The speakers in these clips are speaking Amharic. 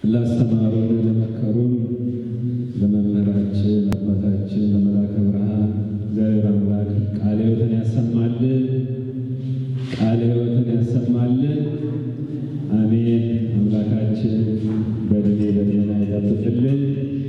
ላስተማሩን ለመከሩን ለመምህራችን አባታችን ለመላከ ብርሃን እግዚአብሔር አምላክ ቃለ ሕይወትን ያሰማልን፣ ቃለ ሕይወትን ያሰማልን። አሜን። አምላካችን በእድሜ በጤና ይጠብቅልን።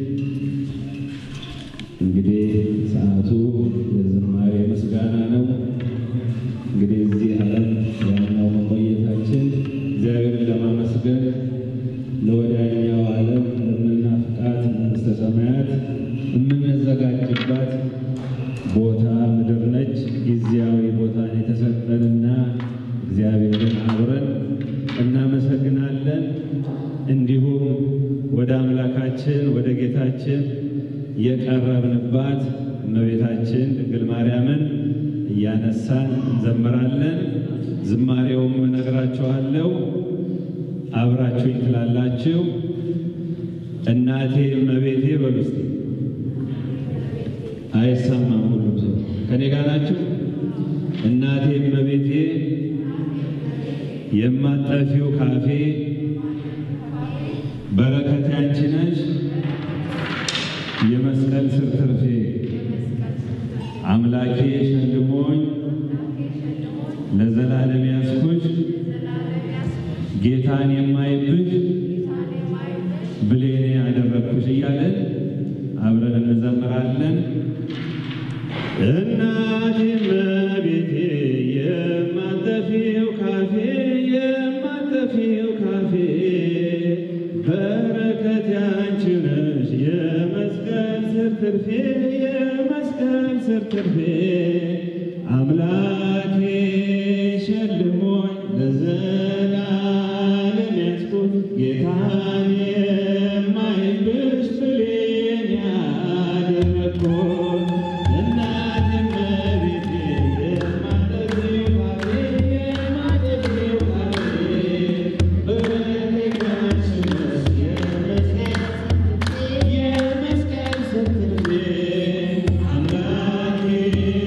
እንግዲህ ሰዓቱ የዝማሬ ምስጋና ነው። እንግዲህ እዚህ ዓለም ዋናው መቆየታችን እግዚአብሔርን ለማመስገን ለወዳኛው ዓለም ለምናፍቃት መንግሥተ ሰማያት የምንዘጋጅባት ቦታ ምድር ነች። ጊዜያዊ ቦታን የተሰጠንና እግዚአብሔርን አብረን እናመሰግናለን። እንዲሁም ወደ አምላካችን ወደ ጌታችን የቀረብንባት እመቤታችን ድንግል ማርያምን እያነሳን እንዘምራለን። ዝማሬውም እነግራችኋለሁ፣ አብራችሁኝ ትላላችሁ። እናቴ እመቤቴ በሉ እስቲ። አይሰማም? ሁሉም ሰው ከኔ ጋር ናችሁ? እናቴ እመቤቴ የማጠፊው ካፌ በረከት ያንቺ ነሽ የመስቀል ስር ትርፌ አምላኬ ሸልሞኝ ለዘላለም ያስኩሽ ጌታን የማይብሽ ብሌኔ ያደረግኩሽ እያለን አብረን እንዘምራለን። እናቴ እመቤቴ የማጠፊው ካፌ የማጠፊው ካፌ በረከት ያንቺ ነሽ የመስቀል ስር ትርፌ የመስቀል ስር ትርፌ አምላኬ ሸልሞኝ ለዘላለም ያስኩት ጌታን የማይብሽ ብሌን ያደረግኩት እናቴ እመቤቴ የማጠፊው ካፌ የማጠፊው ካፌ በረከት ያንቺ ነሽ የመስቀል የመስቀል ስር ትርፌ አምላኬ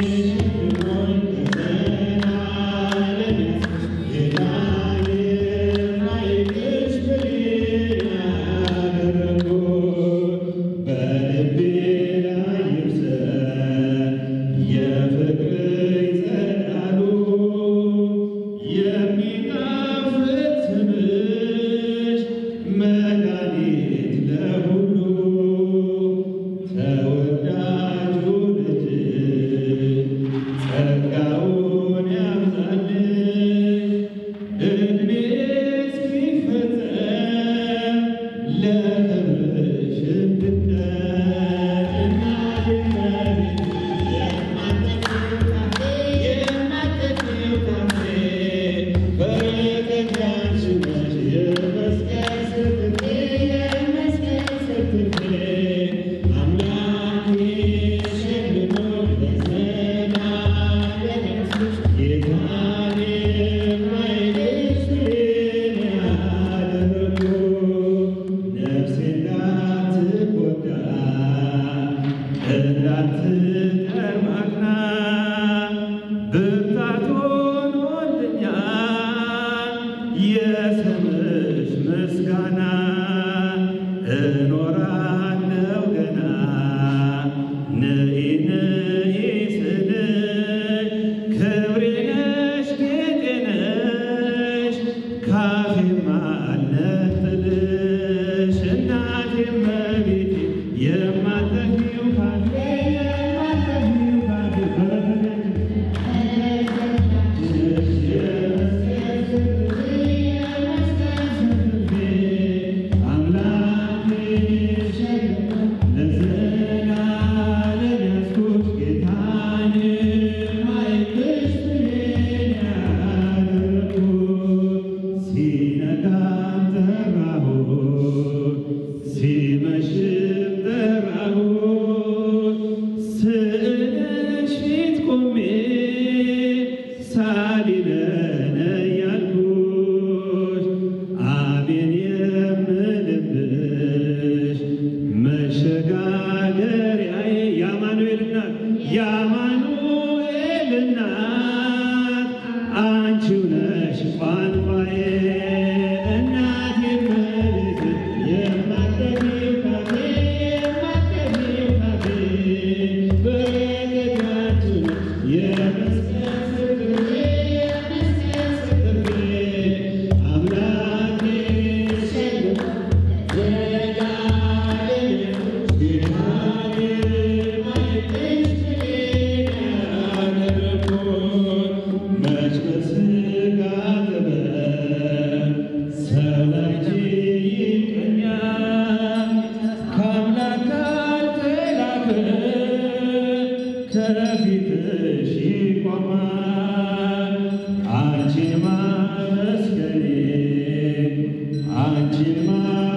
አንቺማ